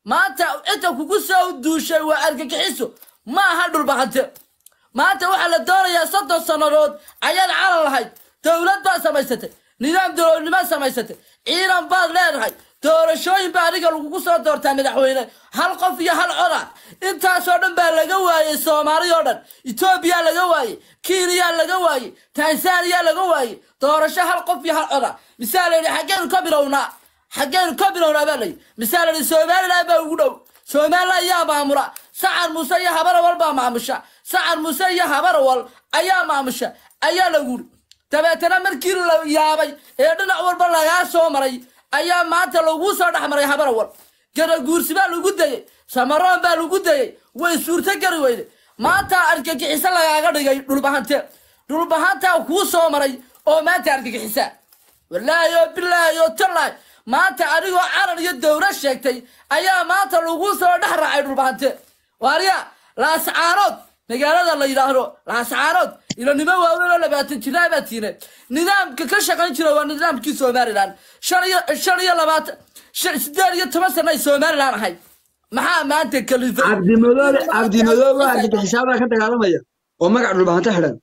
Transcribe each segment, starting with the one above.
maanta cidda kugu soo duushay waa argagixiso ma aha dhulbahante maanta waxaa la doonayaa soddon sannadood ayaad calan lahayd dowlad baad samaysatay nidaam dowladnimo samaysatay ciidan baad leedahay doorashooyin baa adiga lagugu soo doortaa madaxweyne hal qof iyo hal coda intaasoo dhan baa laga waayey soomaali oo dhan etoobiya laga waayey kiiniya laga waayey tanzaniya laga waayey doorasho hal qof iyo hal coda misaa la yidhi xaggeenu ka bilownaa xaggeenu ka bilownaa baa layidhi misaa la yidhi somaliland baa ugu dhow somaliland ayaa maamula sacar muuse iyo habarawal baa maamusha sacar muuse iyo habarawal ayaa maamusha ayaa lagu yidhi dabeetana markii la yaabay ee dhinac walba lagaa soo maray ayaa maanta lagu soo dhex maray habarawal gadaguursi baa lagu dayey samaroon baa lagu dayey way suurto gari weyde maanta argagixiso lagaaga dhigay dhulbahante dhulbahantaa kuu soo maray oo maanta argagixisa walaahi oo bilaahi oo tallaahi maanta adigoo calan iyo dowlad sheegtay ayaa maanta lagu soo dhex raacay dhulbahante waarya laascaanood magaalada la yidhaahdo laascaanood ilanimo waaweyn oo labaatan jiraa baa tiine nidaamka ka shaqayn jira waa nidaamkii somalilan shan iyo shan iyo labaatan shan sideed iyo toban sana ay somalilan ahayd maxaa maanta kalifay cabdimadoobe cabdimadoobe argagixisaabaa ka dagaalamaya oo magac dhulbahanta xidhan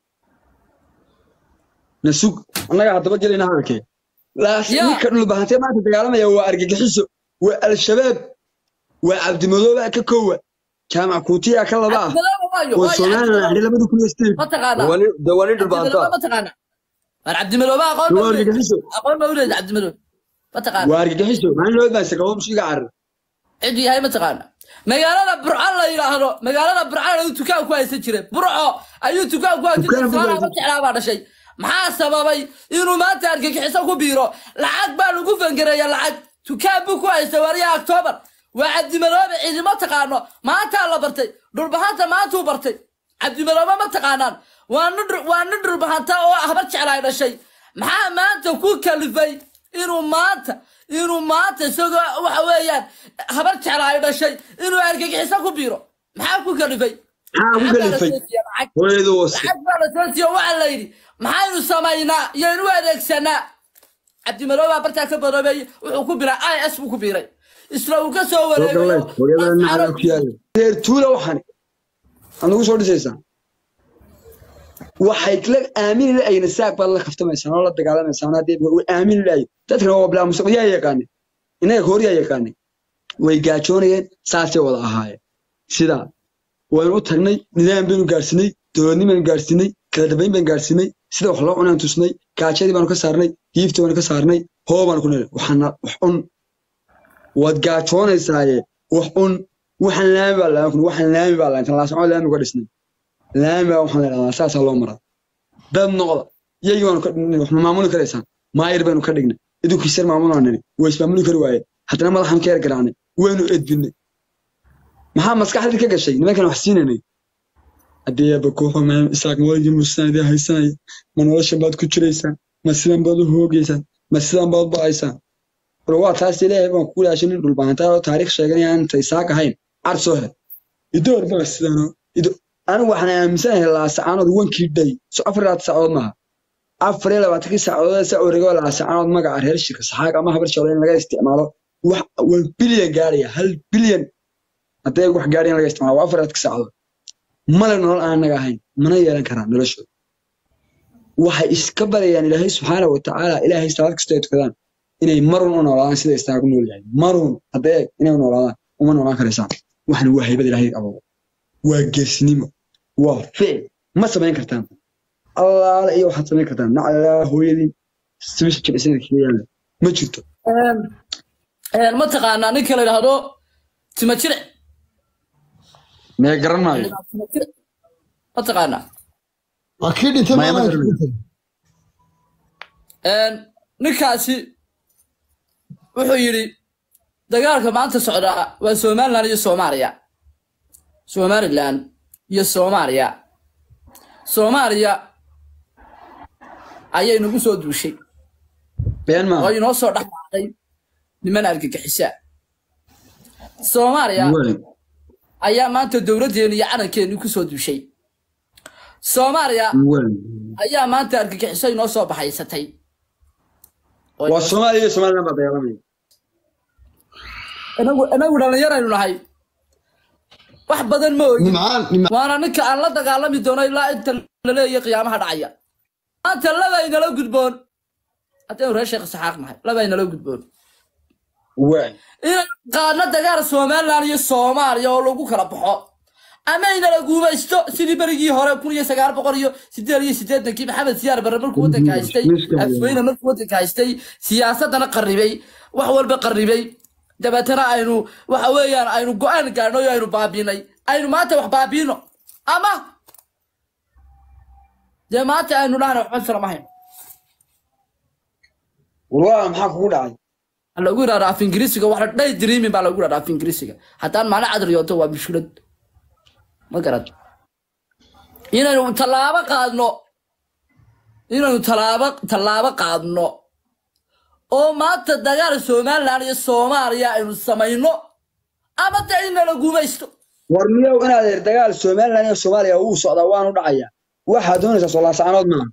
nasug annaga haddaba gelina hadalkee laas Ya. ninka dhulbahantee maanta dagaalamaya waa argagixiso waa al-shabaab waa cabdimadoobe ka koowa jaamac kuutiya ka laba ah oo somalilan xidhay labada kun iyo sideed mataqaanaa wali de wali dhulbaanta mataqaana waar cabdimadoobe aqoon ma waa uleed argagixiso aqoon ma uleed cabdimadoobe mataqaana waa argagixiso maalin loo baansa qabo mushiga carar cid yahay mataqaana magaalada burco la yidhaahdo magaalada burco ayuu dukaan ku haysan jiray burco ayuu dukaan ku haysan jiray Dukaan ku saanaa haysan- ma jeclaa baa dhashay maxaa sababay inuu maanta argagixiso ku biiro lacag baa lagu fangareeya lacag dukaan buu ku haystay wariyaha octoobar waa cabdimadoobe ciidimo taqaano maantaa la bartay dhulbahanta maantuu bartay cabdimadoobe ma taqaanaan waa nin dhul- waa nin dhulbahanta oo habar jeclaay dhashay maxaa maanta ku kalifay inuu maanta inuu maanta isagoo waxa weeyaan habar jecla ay dhashay inuu argagixiso ku biiro maxaa ku kalifay maxaa ku Lacag baa la kalifay soo siiyey, lacag. hooyada wase lacag baa la soo siiyo waxaa la yidhi maxaynu samaynaa yaynu u adeegsanaa cabdimadoobe baa bartaa ka badoobeeyey wuxuu ku biray i s buu ku biiray isla uu ka soo wareegayo hooyada nacala ku yaala reer tuula waxaan aad nagu soo dhisaysaa waxay la aamini laayna saag baad la kaftamaysaa oo la dagaalamaysaa haddii way aamini laay dadkana waa bilaa musuq yaa yaqaane inaga hoor yaa yaqaane way gaajoonayeen saasay wada ahaayeen sidaa waynu u tagnay nidaam baynu gaarsinay dowladnimo baynu gaarsinay kala dambayn baynu gaarsinay sida wax loo cunaan tusnay gaajadii baanu ka saarnay hiiftii baanu ka saarnay hoo baanu ku nilay waxaana wax un waad gaajoonaysaayee wax un waxaan laami baa laami waxaan laami baa laami laasacoo laami uga dhisnay laami baa waxaan leedahaa saasaa loo maraa dad noqda iyagii baanu ka dhignay wax ma maamuli karaysaan maayir baynu ka dhignay idinkiisar maamulaan nini way ismaamuli kari waayeen haddana madaxan ka yar garaacnay waynu edbinay maxaa maskaxdii ka gashay nimankan wax siinaynay haddii eebba kooxo maam isaaq waligii musaan idin haysanaya ma nolosha baad ku jiraysaan ma sidan baad u hoogaysaan ma sidan baad ba'aysaan war waa taas ilaahay baan kugu dhaashay nin dhulbaantaa oo taariikh sheeganaya aan inta isaaq ahayn car soo hel idoor baa sidanoo ido anigu waxaan aaminsanahay laasacaanood wankii dhay so afar iyo labaatan saacadood maaha afar iyo labaatankii saacadood sa orego laasacaanood magaca reer shirka saxaag ama habar jeclo in laga isticmaalo wax wan bilyan gaaraya hal bilyan hadday wax gaadhay in laga isticmaalo waa afar iyo labaatankii saacadood male nolol aan naga ahayn mana yeelan karaan noloshooda waxay iska barayaan ilaahay subxaana wa tacaala ilaahay salaad kastoo ay tukadaan inay marun u noolaadaan sida istaagu nool yahay marun haddee inay u noolaadaan uma noolaan karaysaan waxna waa haybad ilaahay ababo waa geesnimo waa ficil ma samayn kartaan allaala iyo waxaad samayn kartaan naclaa hooyadii sibisha jibcisana kaga yaalla ma jirto ma taqaanaa ninka la yidhaahdo tima jire mee garan maayo ma taqaanaa waa kii dhintay Maya ma maalaha garanay. dhintay ninkaasi wuxuu yidhi dagaalka maanta socdaa waa somalilan iyo soomaaliya somalilan iyo soomaaliya soomaaliya ayay nagu soo duushay been oo maaha inoo soo dhexmaaqay niman argagixisa soomaaliya Weli. ayaa maanta dowladdeeni iyo calankeeni ku soo duushay soomaaliya Weli. ayaa maanta argagixiso inoo soo baxaysatay Oo waa soomaaliya iyo somaliland baa dagaalamaya inagu inagu dhallinyaraynu nahay wax badan ma ogin nimcaan nimcaan waana ninka aan la dagaalami doono ilaa inta laleeyahay qiyaamaha dhacaya maanta laba inala gudboon haddaynu reer sheekh saxaaq nahay laba inala gudboon waay inay qaadno dagaal somalilan iyo soomaaliya oo lagu kala baxo ama inala guubaysto sidii berigii hore kun iyo sagaal boqol iyo sideed iyo sideetankii maxamed siyaar barre markuu waddanka haystay Miska weyn. afweyne markuu waddanka haystay siyaasadana qarribay wax walba qarribay dabeetana aynu waxa weeyaan aynu go-aan gaadhno iyo aynu baabiinay aynu maanta wax baabiino ama dee maanta aynu dhahna waxba salamahayn walaa maxaa kugu dhacay waxaa lagu yidhahdaa af ingiriisiga waxa day dreaming baa lagu yidhahdaa af ingiriisiga haddaan macno cadriyooto waa mushkilad ma garad inaynu tallaabo qaadno inaynu tallaabo tallaabo qaadno oo maanta dagaal somalilan iyo soomaaliya aynu samayno ama de inala guumaysto war miyow inaad eer dagaal somalilan iyo soomaaliya wuu socdaa waanu dhacayaa waxaad doonaysaa soo laasacanood maaha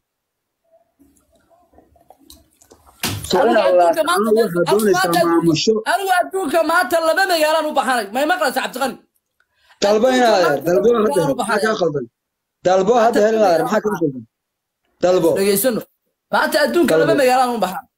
soo Anigu inaad adduunka laasacanood maanta- waxaad doonaysaa maamusho anigu adduunka maanta laba magaalaan u baxanay may maqlaysa cabdiqani dalbo inaad eer dalbo Adduunka hadda maanta maxaa kaa laba khaldan dalbo hadda hel inaad eer maxaa kaa khaldan dalbo dhegeysano maanta adduunka Dalbo. laba magaalaan u baxan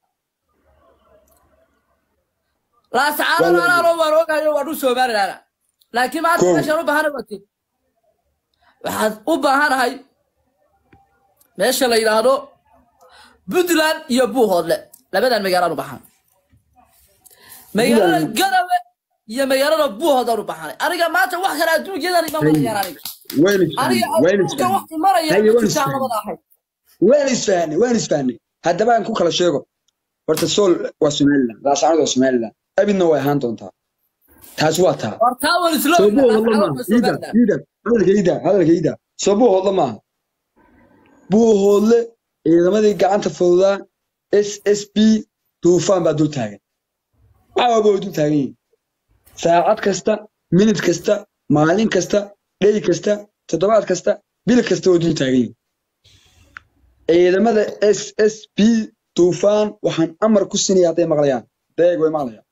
laasacaano Dalbo. anaaloo waan ogayo waa dhul somalilaana laakiin maanta Kow. meeshaan u baahana wati waxaad u baahanahay meesha la yidhaahdo puntland iyo buuhoodle labadan magaalaan u baxan magaalada Puntland. garawe iyo magaalada buuhoodaan u baxanay aniga maanta wax kale adduunyadan ima marayaan aniga waynu aniga isfahnay waynu adduunka wax isfahnay maraya Haye, ma waan jirtaan isfahnay. labada ahayd waan isfahnay waan isfahnay haddaba aan ku kala sheego horta sool waa somalilan laasacanood waa somalilan abidna way ahaan doontaa taas waa taa war taa wan isla soo ognahay, buuhoodla laasacaano maaha waa iida Somaliland. iida hadalkayda hadalkayda soo buuhoodla maaha buuhoodle ciidamadii gacanta fududaa s s b duufaan baa dul taagan caawaba way dul taagan yihiin saacad kasta minid kasta maalin kasta dhey kasta toddobaad kasta bil kasta way dul taagan yihiin ciidamada s s b duufaan waxaan amar ku sinaya hadday maqlayaan deeg way maqlayaan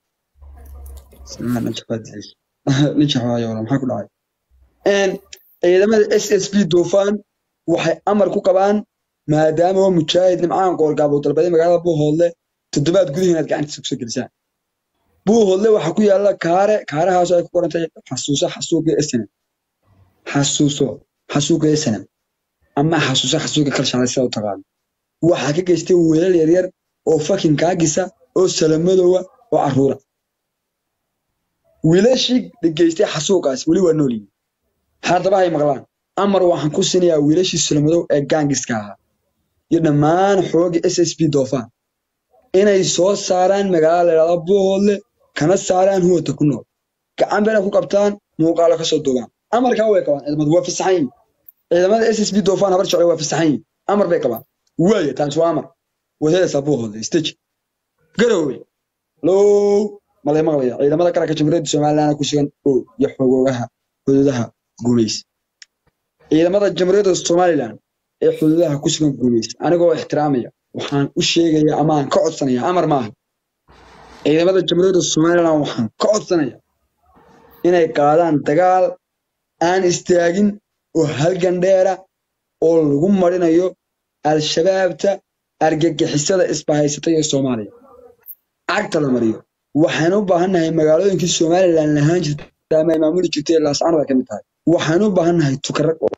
maxaa ku dhacay ciidamada s s b duufaan waxay amar ku qabaan maadaama waa mujaahid nimcaan qoorgaabo dalbaday magaalada buuhoodle toddobaad gudaha inaad gacantiisa kusoo gelisaan buuhoodle waxaa ku yaalla kaare kaarahaasoo ay ku qoran tahay xasuuso xasuuqa snm xasuuso xasuuqa snm ama xasuuso xasuuqa kalshalay sida u taqaano waxaa ka geystay weelal yaryar oo fakin kaagisa oo salamadowa oo carruura wiilashii geystay xasuuqaas weli waa nool yihiin haddaba hay maqlaan amar waxaan ku sinayaa wiilashii salamadow ee gaangiska ahaa iyo dhammaan xooga s s b doofaan inay soo saaraan magaalada la yidhahdo buuhoodle kana saaraan huwata ku nool gacan bayna ku qabtaan muuqaalo ka soo duubaan amarkaa way qabaan ciidamadu waa fasaxan yihin ciidamada s s b doofaan habar jeclo waa fasaxan yihin amar bay qabaan waaya taas waa amar waad helaysaa buuhoodle stage garowe low malay maqlaya ciidamada qaranka jamhuuriyadda somaliland ku sugan oo iyo xogoogaha xuduudaha guuleys ciidamada jamhuuriyadda somaliland ee xuduudaha ku sugan guuleys anigoo ixtiraamaya waxaan u sheegaya ama aan ka codsanaya amar maaha ciidamada jamhuuriyadda somaliland waxaan ka codsanaya inay qaadaan dagaal aan istaagin oo halgan dheera oo lagu marinayo al-shabaabta argagixisada isbahaysatay ee soomaaliya cagta la mariyo waxaan u baahannahay magaalooyinkii somalilan lahaan jirta ama ay maamuli jirtay laascanood ay ka mid tahay waxaan u baahannahay tukarag oo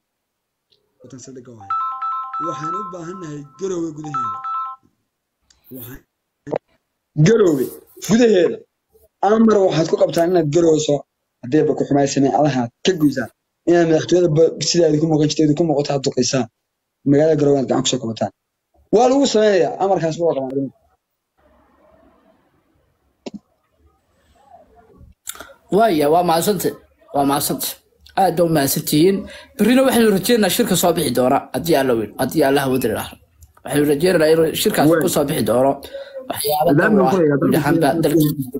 waxaan u baahannahay garoowe gudaheeda garoowe gudaheeda amar waxaad ku qabtaan inaad garoowe soo haddayba ku xumaay sameecadaha ka guysaan inaad madaxtooyada sidaa ku muuqan jirta ku muuqato aad duqaysaan magaalada garoowe aad gacan kusoo qabataan waa lagu samaynayaa amarkaas waa qabaan waaya waa mahadsante waa mahadsante aad baa u mahadsantihiin berrina waxaynu rajeynaynaa shirka soo bixi doona haddii alla weyn haddii allaha wadari lahro waxaynu rajeynaynaa inuu shirkaas ku soo bixi doono waxyaaba dhowr ah guud ahaanba dalka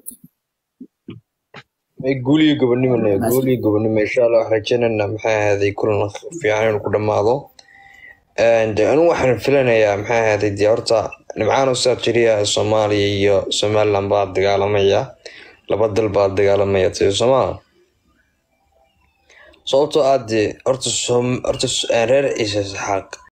guuliyo gobonimona guuliyo gobonimo insha allah waxaan rajeynayna maxay ahaaday kulan fiican inuu ku dhammaado de anigu waxaan filanayaa maxay ahaaday dee horta nimcaan usaad jiriya soomaaliya iyo somaliland baa dagaalamaya laba dal baa dagaalamaya tiri somaa sababtoo aad dee horta soom horta s- reer ciise saxaaq